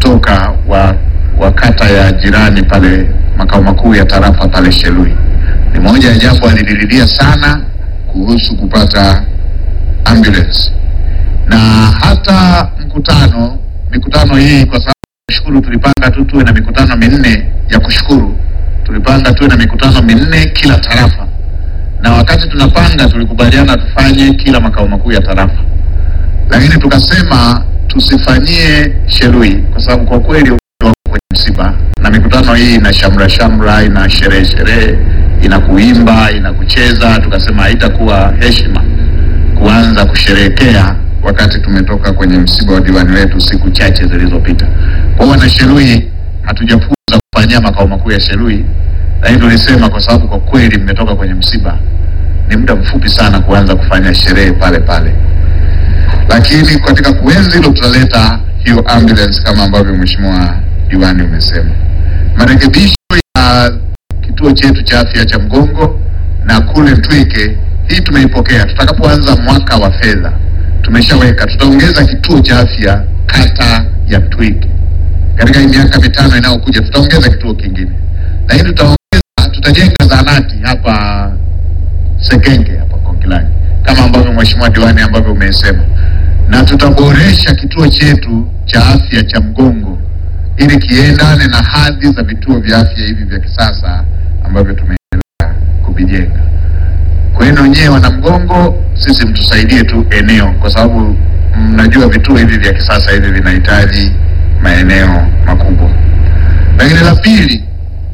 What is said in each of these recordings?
kutoka wa, wa kata ya jirani pale makao makuu ya tarafa pale Shelui. Ni moja ya jambo alilililia sana kuhusu kupata ambulance, na hata mkutano mikutano hii, kwa sababu shukuru, tulipanga tu tuwe na mikutano minne ya kushukuru, tulipanga tuwe na mikutano minne kila tarafa, na wakati tunapanga tulikubaliana tufanye kila makao makuu ya tarafa, lakini tukasema tusifanyie Shelui kwa sababu kwa kweli wako kwenye msiba na mikutano hii ina shamra shamra, ina sherehe sherehe, ina kuimba, ina kucheza. Tukasema haitakuwa heshima kuanza kusherehekea wakati tumetoka kwenye msiba wa diwani wetu siku chache zilizopita. Kwa hiyo na Shelui hatujafunza kufanyia makao makuu ya Shelui, lakini tulisema kwa sababu kwa kweli mmetoka kwenye msiba, ni muda mfupi sana kuanza kufanya sherehe pale pale lakini katika kuenzi hilo tutaleta hiyo ambulance kama ambavyo mheshimiwa diwani umesema. Marekebisho ya kituo chetu cha afya cha Mgongo na kule Ntwike, hii tumeipokea. Tutakapoanza mwaka wa fedha, tumeshaweka tutaongeza kituo cha afya kata ya Ntwike katika hii miaka mitano inayokuja, tutaongeza kituo kingine, lakini tutaongeza, tutajenga zahanati hapa Sekenge hapa Konkilanyi kama ambavyo mheshimiwa diwani ambavyo umesema, na tutaboresha kituo chetu cha afya cha Mgongo ili kiendane na hadhi za vituo vya afya hivi vya kisasa ambavyo tumeendelea kuvijenga. Kwa hiyo nyewe wana Mgongo, sisi mtusaidie tu eneo, kwa sababu mnajua vituo hivi vya kisasa hivi vinahitaji maeneo makubwa. Lakini la pili,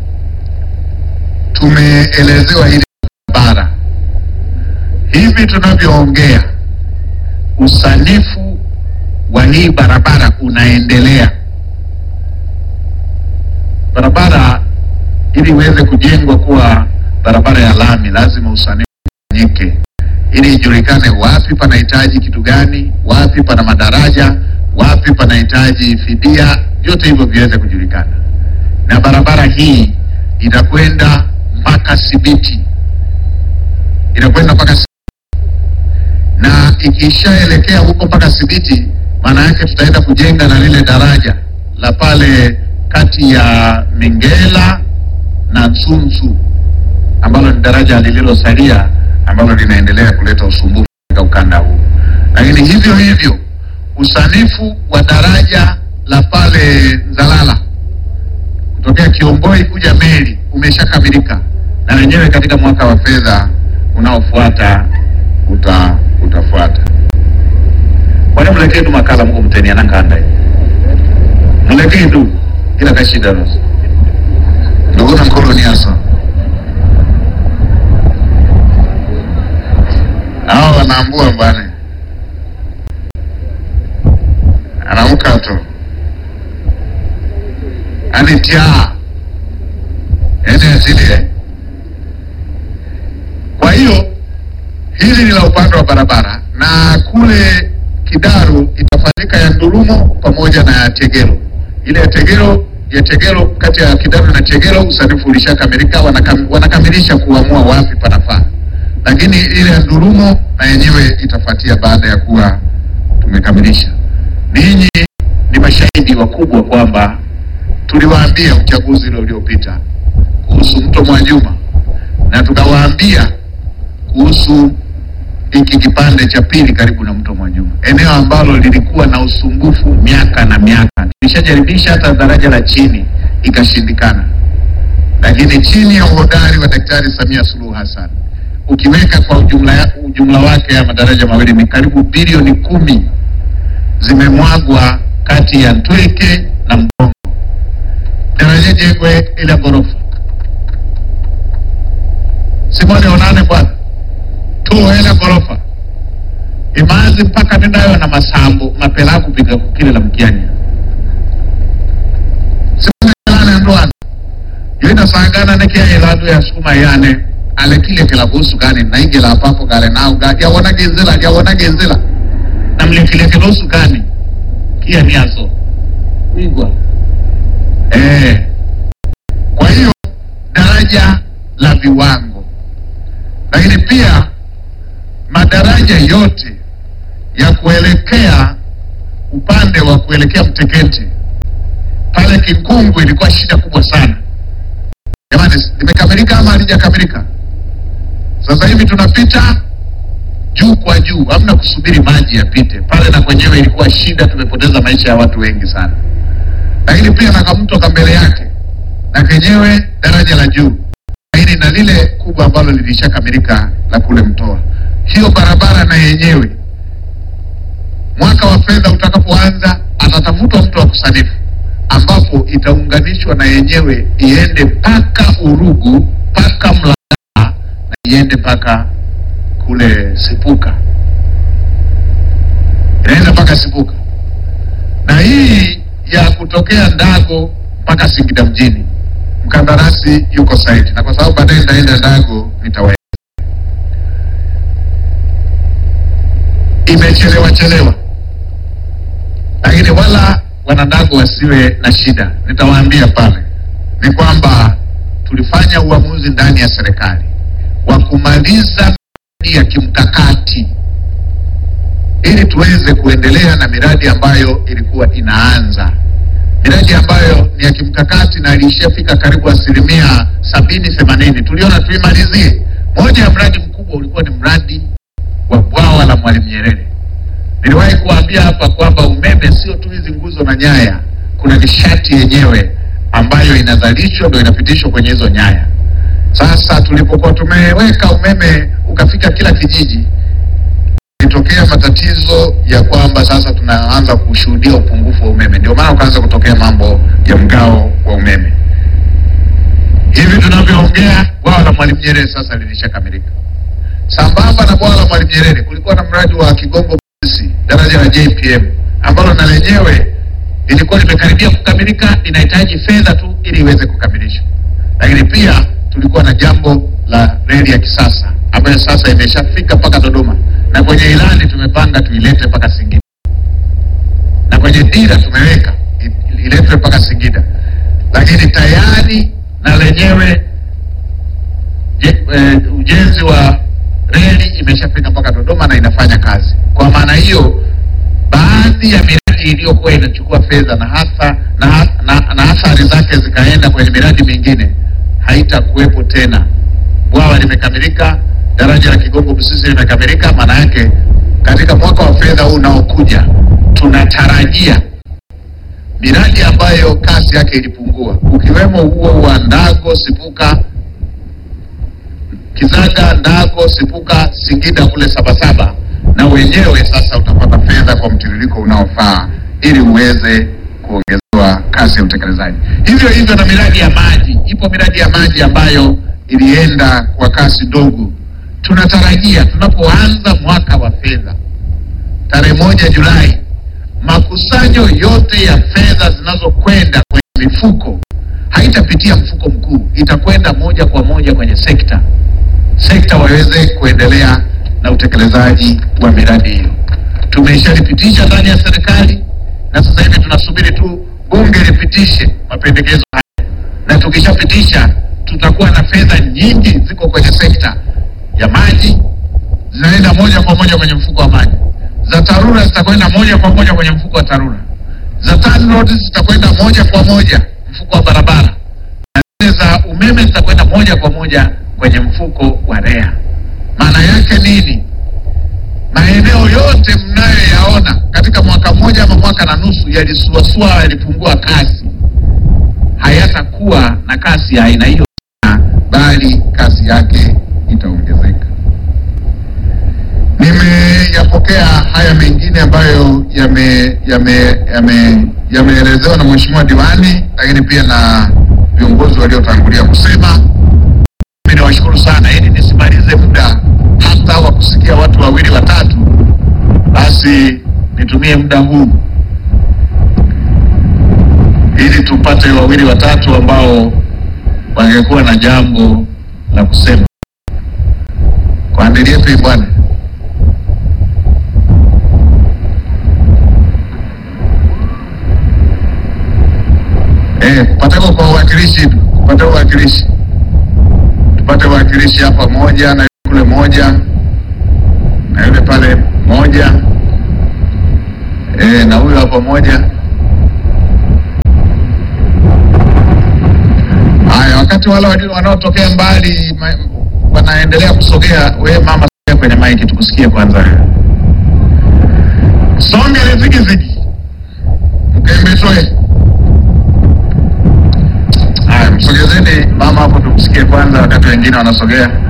tumeelezewa hili barabara hivi tunavyoongea, usanifu wa hii barabara unaendelea. Barabara ili iweze kujengwa kuwa barabara ya lami, lazima usanifu ufanyike, ili ijulikane wapi panahitaji kitu gani, wapi pana madaraja, wapi panahitaji fidia, vyote hivyo viweze kujulikana. Na barabara hii itakwenda mpaka Sibiti, inakwenda mpaka na ikishaelekea huko mpaka Sibiti, maana yake tutaenda kujenga na lile daraja la pale kati ya Mingela na Nsunsu ambalo ni daraja lililosalia ambalo linaendelea kuleta usumbufu katika ukanda huu. Lakini hivyo hivyo usanifu wa daraja la pale Nzalala kutokea Kiomboi kuja Meli umeshakamilika na wenyewe katika mwaka wa fedha unaofuata uta utafuata. Kwani mlekee tu makala mko mteni anakanda mlekee tu ila kashida nusu ndugu na mkoloniaso hao wanaambua bwana anaamka tu anitia ene asilie. Kwa hiyo hili ni la upande wa barabara, na kule Kidaru itafanyika ya Ndurumo pamoja na ya Tegero. Ile ya Tegero ya Tegero, kati ya Kidaru na Tegero usanifu ulishakamilika, wanakam, wanakamilisha kuamua wapi panafaa, lakini ile ya Ndurumo na yenyewe itafuatia baada ya kuwa tumekamilisha. Ninyi ni mashahidi wakubwa kwamba tuliwaambia uchaguzi ule uliopita kuhusu mto Mwajuma na tukawaambia kuhusu hiki kipande cha pili karibu na mto Mwajuma, eneo ambalo lilikuwa na usumbufu miaka na miaka. Tulishajaribisha hata daraja la chini ikashindikana, lakini chini ya uhodari wa Daktari Samia Suluhu Hassan, ukiweka kwa ujumla, ya- ujumla wake ya madaraja mawili ni karibu bilioni kumi zimemwagwa kati ya Ntweke na Mgongo. Daraja jengwe ile ghorofa simone onane bwana tuoela ghorofa imazi mpaka nendayo na masambo mapela kupika kukile la mkianya simonelane ndwana yoinasangana nekiaeladu yasukuma yane alekile kilabusu gani naingela papo gale nau ga yawona genzela yawona genzela namlekile kilosu gani kia niaso igwa eh kwa hiyo daraja la viwango lakini pia madaraja yote ya kuelekea upande wa kuelekea Mtekete Kinkungu ilikuwa shida kubwa sana. Jamani, limekamilika ama halijakamilika? Sasa hivi tunapita juu kwa juu, hamna kusubiri maji yapite pale, na kwenyewe ilikuwa shida, tumepoteza maisha ya watu wengi sana. Lakini pia na kamto ka mbele yake na kenyewe daraja la juu, lakini na lile kubwa ambalo lilishakamilika la kule Mtoa, hiyo barabara na yenyewe mwaka wa fedha utakapoanza, atatafutwa mtu wa kusanifu, ambapo itaunganishwa na yenyewe iende mpaka Urugu mpaka Mlaa na iende mpaka kule Sipuka, inaenda mpaka Sipuka, na hii ya kutokea Ndago mpaka Singida mjini, mkandarasi yuko saiti, na kwa sababu baadaye nitaenda Ndago nitawa imechelewa chelewa, lakini wala wanandago wasiwe na shida. Nitawaambia pale ni kwamba tulifanya uamuzi ndani ya serikali wa kumaliza miradi ya kimkakati ili tuweze kuendelea na miradi ambayo ilikuwa inaanza, miradi ambayo ni ya kimkakati na ilishafika karibu asilimia sabini themanini. Tuliona tuimalizie. Moja ya mradi mkubwa ulikuwa ni mradi wa bwawa la Mwalimu Nyerere. Niliwahi kuambia hapa kwamba umeme sio tu hizi nguzo na nyaya, kuna nishati yenyewe ambayo inazalishwa ndio inapitishwa kwenye hizo nyaya. Sasa tulipokuwa tumeweka umeme ukafika kila kijiji, ilitokea matatizo ya kwamba sasa tunaanza kushuhudia upungufu wa umeme, ndio maana ukaanza kutokea mambo ya mgao wa umeme. Hivi tunavyoongea, bwawa la Mwalimu Nyerere sasa lilishakamilika. Sambamba na bwawa la Mwalimu Nyerere kulikuwa na mradi wa Kigongo Busisi, daraja la JPM ambalo na lenyewe lilikuwa limekaribia kukamilika, linahitaji fedha tu ili iweze kukamilishwa. Lakini pia tulikuwa na jambo la reli ya kisasa ambayo sasa imeshafika mpaka Dodoma, na kwenye ilani tumepanga tuilete mpaka Singida, na kwenye dira tumeweka i- iletwe mpaka Singida, lakini tayari na lenyewe je- eh, ujenzi wa reli imeshafika mpaka Dodoma na inafanya kazi. Kwa maana hiyo, baadhi ya miradi iliyokuwa inachukua fedha na hasa na, ha- na, na athari zake zikaenda kwenye miradi mingine haitakuwepo tena. Bwawa limekamilika, daraja la Kigongo Busisi limekamilika. Maana yake katika mwaka wa fedha huu unaokuja tunatarajia miradi ambayo kasi yake ilipungua, ukiwemo huo wa Ndago Sipuka Kizaga, Ndago, Sipuka, Singida kule Sabasaba, na wenyewe sasa utapata fedha kwa mtiririko unaofaa ili uweze kuongezewa kasi ya utekelezaji. Hivyo hivyo na miradi ya maji, ipo miradi ya maji ambayo ilienda kwa kasi ndogo. Tunatarajia tunapoanza mwaka wa fedha tarehe moja Julai, makusanyo yote ya fedha zinazokwenda kwenye mifuko haitapitia mfuko mkuu, itakwenda moja kwa moja kwenye sekta sekta waweze kuendelea na utekelezaji wa miradi hiyo. Tumeshalipitisha ndani ya serikali na sasa hivi tunasubiri tu bunge lipitishe mapendekezo haya, na tukishapitisha tutakuwa na fedha nyingi ziko kwenye sekta ya maji, zinaenda moja kwa moja kwenye mfuko wa maji, za TARURA zitakwenda moja kwa moja kwenye mfuko wa TARURA, za TANROADS zitakwenda moja kwa moja mfuko wa barabara na zile za umeme zitakwenda moja kwa moja kwenye mfuko wa REA. Maana yake nini? Maeneo yote mnayoyaona katika mwaka mmoja ama mwaka na nusu yalisuasua, yalipungua kasi, hayatakuwa na kasi ya aina hiyo tena, bali kasi yake itaongezeka. Nimeyapokea haya mengine ambayo yame yame yame yameelezewa na mheshimiwa diwani, lakini pia na viongozi waliotangulia kusema. Mimi niwashukuru sana, ili nisimalize muda hata wa kusikia watu wawili watatu, basi nitumie muda huu ili tupate wawili watatu ambao wangekuwa na jambo la kusema. Kwa andili yetu hii bwana Eh, patako kwa uwakilishi, tupate uwakilishi, tupate uwakilishi hapa moja na kule moja na yule pale moja eh, na huyo hapa moja wakati wale wali- wanaotokea mbali ma, wanaendelea kusogea, we mama sogea kwenye maiki tukusikie kwanza. Songe lizigizigi mkembetoe. Haya, msogezeni mama hapo tumsikie kwanza, wakati wengine wanasogea.